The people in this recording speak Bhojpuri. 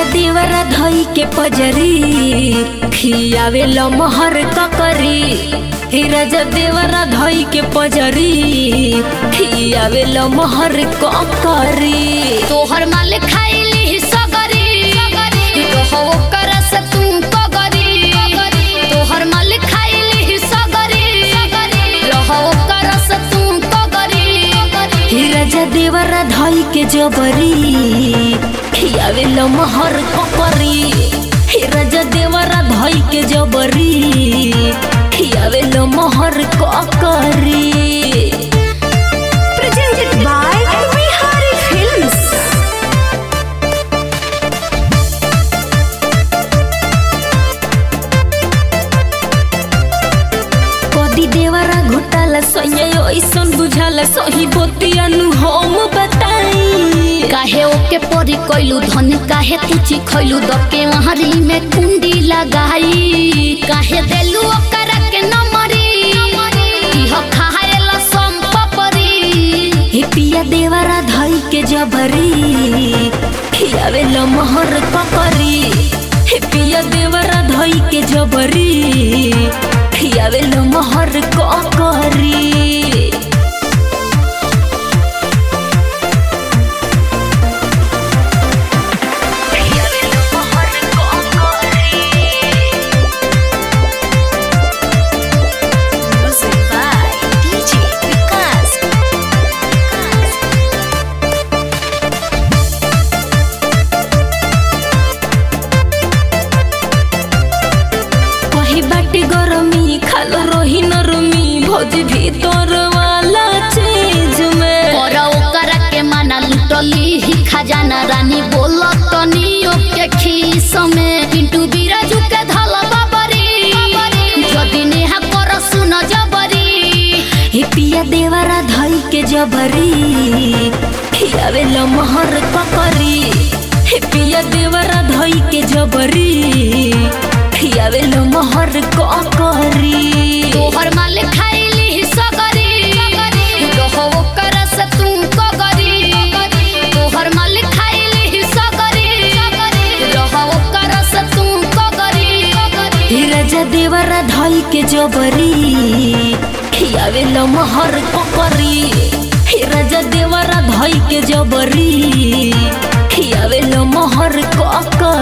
देवरा धई के पजरी खियावे लमहर ककरी हे राजा देवरा धई के पजरी खियावे लमहर ककरी तोहर माल खाइली सगरी रहो ओकर से तू पगरी तोहर माल खाइली सगरी रहो ओकर से तू पगरी हे राजा देवरा धई के जबरी खियावे लमहर ककरी हे राजा देवरा धई के जबरी खियावे लमहर ककरी Presented by Vihari Films. कदी देवरा घोटाला सैया ऐसन बुझाला सही बोतियानु हम बताई काहे ओके परी कैलू धन काहे तुची खैलू दके वहारी में कुंडी लगाई काहे देलू ओकरा के नमरी इह खाएला संपपरी हे पिया देवरा धई के जबरी खियावे लमहर ककरी हे पिया देवरा धई के जबरी खियावे लमहर ककरी Music by DJ Vikas. कही बाटी गरमी खाल रही नरमी भौज भीतर वाला चीज में और ओकरा के माना लुटली ही खजाना रानी बोलत तनी ओके खीस में पिंटू बिराजू के धल बाबरी जदी नेहा कर सुन जबरी हे पिया देवरा धई के जबरी खियावे लमहर ककरी हे पिया देवरा धई के जबरी खियावे लमहर ककरी तोहर माल खाइली सगरी रहो ओकर से तू कगरी तोहर माल खाइली सगरी रहो ओकर से तू कगरी हे राजा देवरा धई के जबरी खियावे लमहर ककरी हे राजा देवरा धई के जबरी खियावे लमहर ककरी